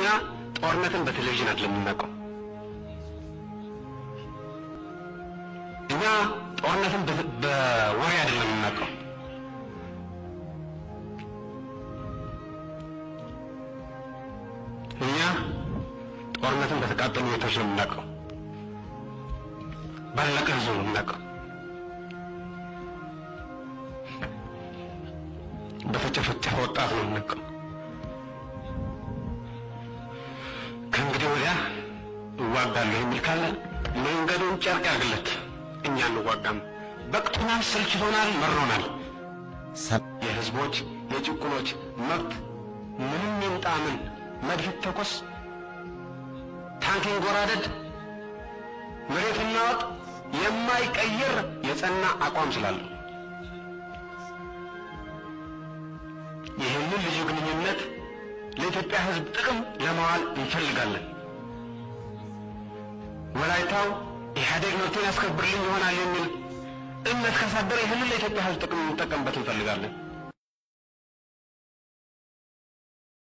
እኛ ጦርነትን በቴሌቪዥን አይደለም የምናውቀው። እኛ ጦርነትን በ- በወሬ አይደለም የምናውቀው። እኛ ጦርነትን በተቃጠሉ ቤቶች ነው የምናውቀው። ባለቀ ህዝብ ነው የምናውቀው። በተጨፈጨፈ ወጣት ነው የምናውቀው። ከእንግዲህ ወዲያ እዋጋለሁ የሚል ካለ መንገዱን ጨርቅ ያርግለት። እኛ እንዋጋም። በቅቶናል፣ ሰልችቶናል፣ መሮናል። የህዝቦች የጭቁኖች መብት ምንም ይምጣ ምን መድፍ ተኮስ ታንክ ይንጎራደድ መሬት እናወጥ የማይቀይር የጸና አቋም ስላለው ይህንን ልዩ ግንኙነት ለኢትዮጵያ ህዝብ ጥቅም ለማዋል እንፈልጋለን። ወላይታው ኢህአዴግ መብቴን ያስከብርልኝ ይሆናል የሚል እምነት ካሳደረ ይህንን ለኢትዮጵያ ህዝብ ጥቅም እንጠቀምበት እንፈልጋለን።